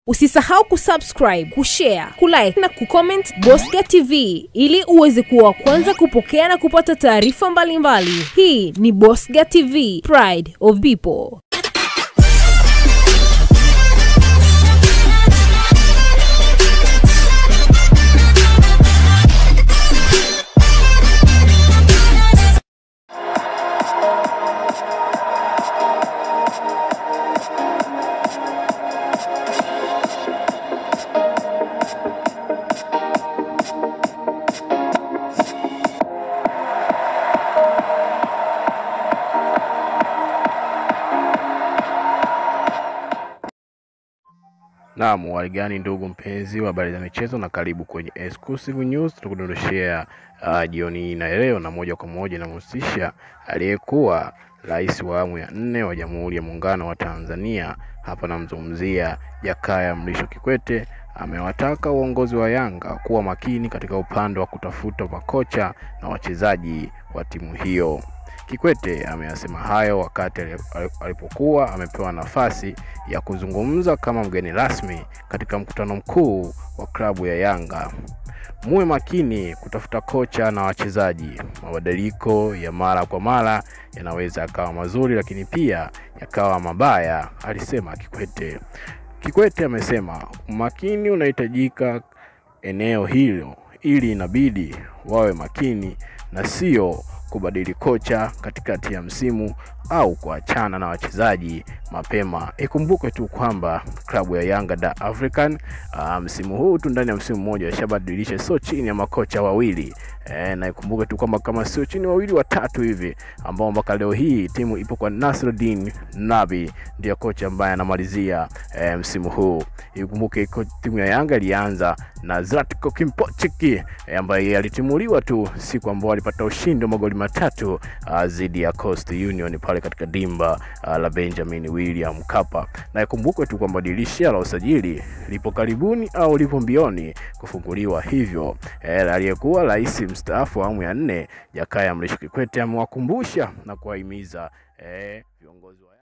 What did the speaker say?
Usisahau kusubscribe, kushare, kulike na kucomment Bosca TV ili uweze kuwa wa kwanza kupokea na kupata taarifa mbalimbali. Hii ni Bosca TV, Pride of People. Naam, waligani ndugu mpenzi wa habari za michezo, na karibu kwenye exclusive news. Tukudondoshea uh, jioni hii na leo, na moja kwa moja inamhusisha aliyekuwa rais wa awamu ya nne wa Jamhuri ya Muungano wa Tanzania. Hapa namzungumzia Jakaya Mrisho Kikwete. Amewataka uongozi wa Yanga kuwa makini katika upande wa kutafuta makocha na wachezaji wa timu hiyo. Kikwete ameyasema hayo wakati alipokuwa amepewa nafasi ya kuzungumza kama mgeni rasmi katika mkutano mkuu wa klabu ya Yanga. Muwe makini kutafuta kocha na wachezaji. Mabadiliko ya mara kwa mara yanaweza yakawa mazuri, lakini pia yakawa mabaya, alisema Kikwete. Kikwete amesema umakini unahitajika eneo hilo, ili inabidi wawe makini na sio kubadili kocha katikati ya msimu au kuachana na wachezaji mapema. Ikumbuke tu kwamba klabu ya Yanga da African uh, msimu huu tu ndani ya msimu mmoja washabadilisha sio chini ya makocha wawili e, na ikumbuke tu kwamba kama sio chini wawili watatu hivi, ambao mpaka leo hii timu ipo kwa Nasruddin Nabi, ndiyo kocha ambaye anamalizia e, msimu huu. Ikumbuke timu ya Yanga ilianza na Zlatko Kimpochiki e, ambaye alitimuliwa tu siku ambao alipata ushindi wa magoli matatu dhidi ya Coast Union pale katika dimba uh, la Benjamin William Mkapa. Na ikumbukwe tu kwamba dirisha la usajili lipo karibuni au lipo mbioni kufunguliwa, hivyo eh, aliyekuwa rais mstaafu wa awamu ya nne Jakaya Mrisho Kikwete amewakumbusha na kuwahimiza eh, viongozi wa